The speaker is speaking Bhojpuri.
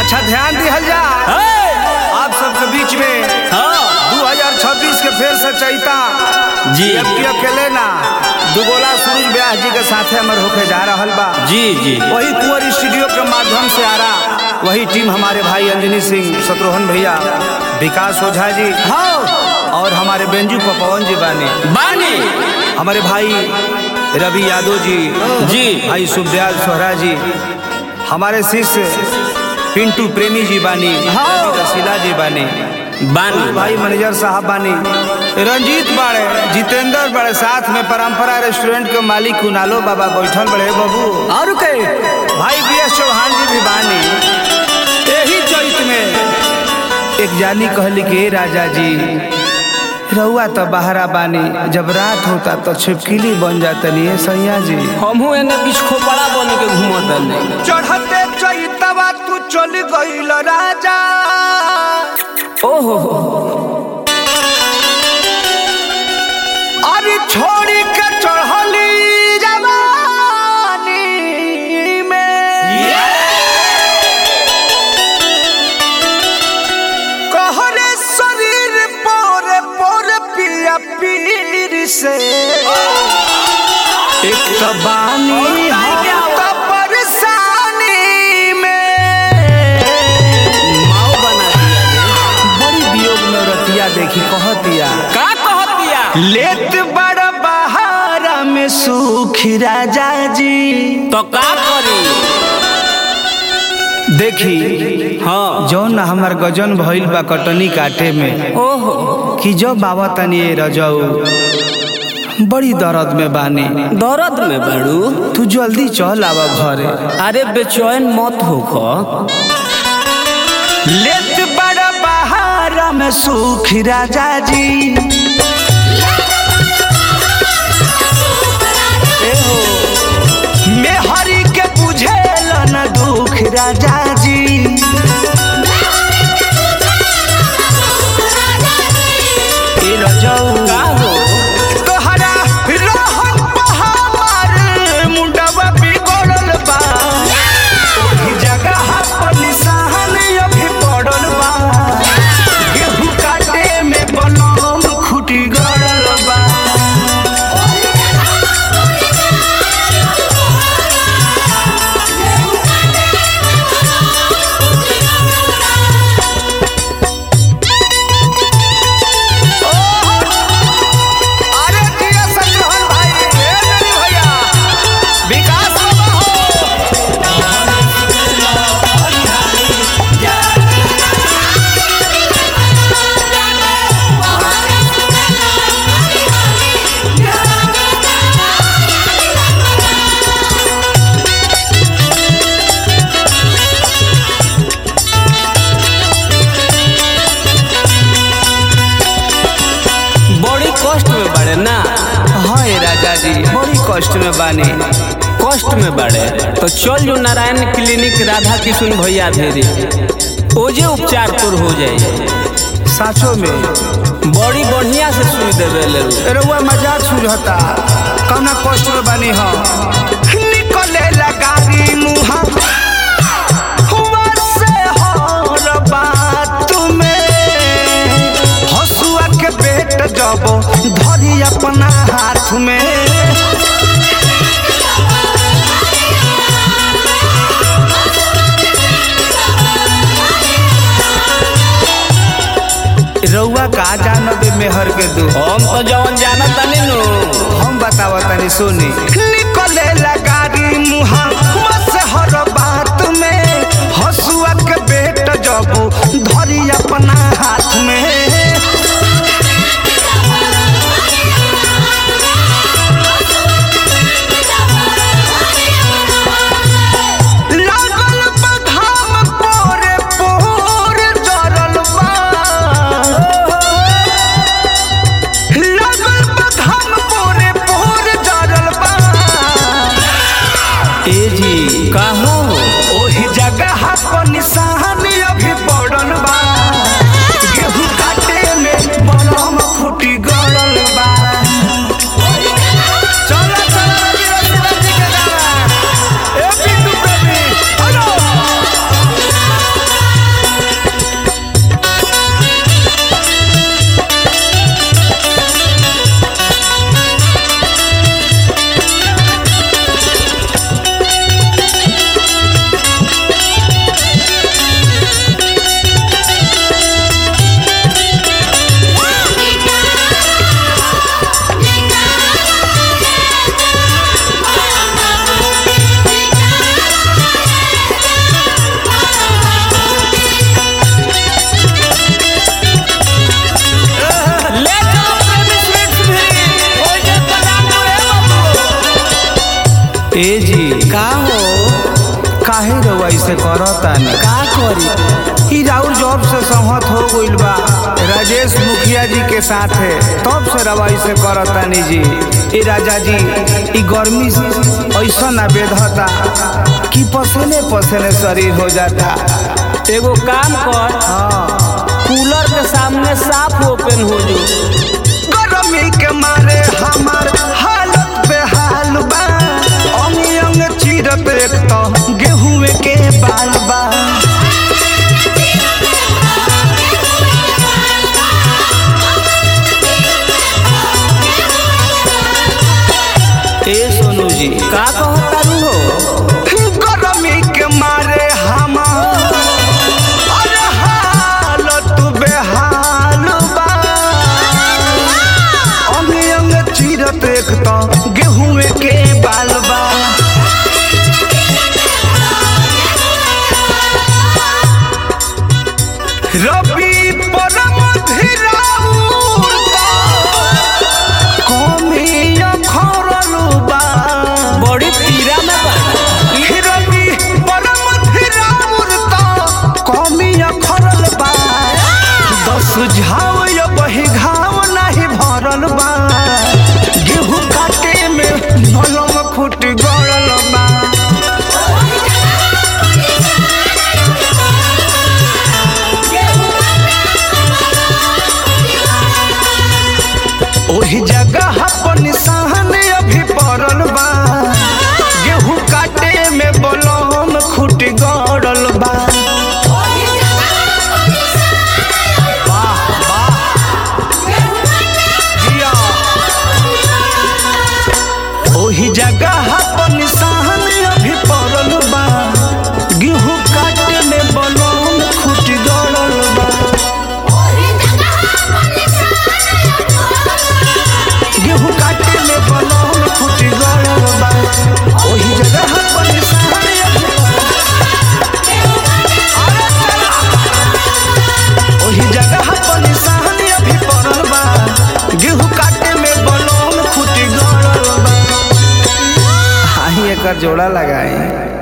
अच्छा ध्यान दिहल जा आप सबके बीच में हाँ 2026 के फेर से चैता जी। अब की अकेले ना दुगोला सूरज व्यास जी के साथे हमर होके जा रहल बा जी जी वही कुंवर स्टूडियो के माध्यम से आ रहा वही टीम हमारे भाई अंजनी सिंह शत्रुघ्न भैया विकास ओझा जी हाँ और हमारे बेंजू पर पवन जी बानी बानी हमारे भाई रवि यादव जी जी भाई सुखदयाल सोहरा जी हमारे शिष्य पिंटू प्रेमी जी बानी रवि रसीला जी बानी बानी भाई मैनेजर साहब बानी रंजीत बाड़े जितेंद्र बड़े साथ में परंपरा रेस्टोरेंट के मालिक कुनालो बाबा बैठल बड़े बाबू और के भाई बी एस चौहान जी भी बानी यही चैत में एक जानी कहली कि "ए राजा जी रहुआ तो बहरा बानी जब रात होता तो छिपकिली बन जातनी है सैया जी हमहू एने बीच खोपड़ा बन के घूमत नहीं चढ़ते चैतवा तू चल गईल राजा ओहो अरे छोड़ी के चढ़ली जवानी में कहरे शरीर पोर पोर पिया पीर से एक तो बानी हम तो परेशानी में माओ बना दिया बड़ी वियोग में रतिया देखी कहतिया का कहत दिया लेत बड़ बहारा में सुखी राजा जी तो का करी देखी हाँ जौन हमार गजन भइल बा कटनी काटे में ओहो कि जो बाबा तनी ए रजऊ बड़ी दर्द में बानी दर्द में बड़ू तू जल्दी चल आवा घरे अरे बेचैन मत होख लेत बड़ बहारा में सुखी राजा जी मैं हरि के बुझेल न दुख राजा जी ए रजऊ का हो तोहरा रहन पहाड़ मुंडवा बिगड़ल बा ओही जगह पर निशान अभी पड़ल बा गेहूं काटे में बनम खुटी गड़ल बा अरे जिया संग्रहण भाई ए ननी भैया विकास बाबा हो बड़ी कष्ट में बड़े ना हाँ ए राजा जी बड़ी कष्ट में बानी कष्ट में बड़े तो चल जो नारायण क्लिनिक राधा किशुन भैया भेरी ओजे उपचार पर हो जाए साचो में बड़ी बढ़िया से सुई देवे ले रउआ मजाक सुझता कौना कष्ट में बानी हम निकले लगारी मुहा हुआ से हर बात में हसुआ के पेट जब धरी अपना हाथ में रउआ का जानबे मेहर के दू हम तो जवन जानत तनी नु हम बतावा तनी सुनी निकले लगारी मुहा बस हर बात में हसुआ के बेट जब धरी अपना हाथ में लागल बा घाम पोरे पोर जरल बा लागल बा घाम पोरे पोर जरल बा ए जी का हो काहे रउआ ऐसे करतानी का करी ई राउर जॉब से सहमत हो गइल बा राजेश मुखिया जी के साथ है तब से रवा ऐसे करतानी जी ए राजा जी ई गर्मी ऐसा ना बेधता कि पसीने पसीने शरीर हो जाता एगो काम कर हाँ कूलर के सामने साफ ओपन हो जो गर्मी के मारे हमार हालत बेहाल बा अंग अंग चीरत एक तो गेहूं के बाल बा ए सोनू जी का कहता रू हो गर्मी के मारे हमार अरे हालत बेहाल बा अंग अंग चीरत एक तो गेहूं के बाल बा रबी परम धीराउर कमी अखरल बा बड़ी पीरा में बा रबी परम धीराउर कमी अखरल बा दस झाव या बही घाव नाही भरल बा गेहूं काटे में नलम खुट गड़ल बा ओही जगह पर निशान अभी पड़ल बा गेहूं काटे में बलम खुट गड़ल बा वाह वाह जिया ओही जगह पर निशान अभी पड़ल बा गेहूं काटे में बलम खुट गड़ल बा गेहूं काटे में बलौन फूट गड़ल बा ओही जगह पर निशान अरे चला। ओही जगह पर निशान अभी पड़ल बा गेहूं काटे में बलौन फूट गड़ल बा हाही एकर जोड़ा लगाए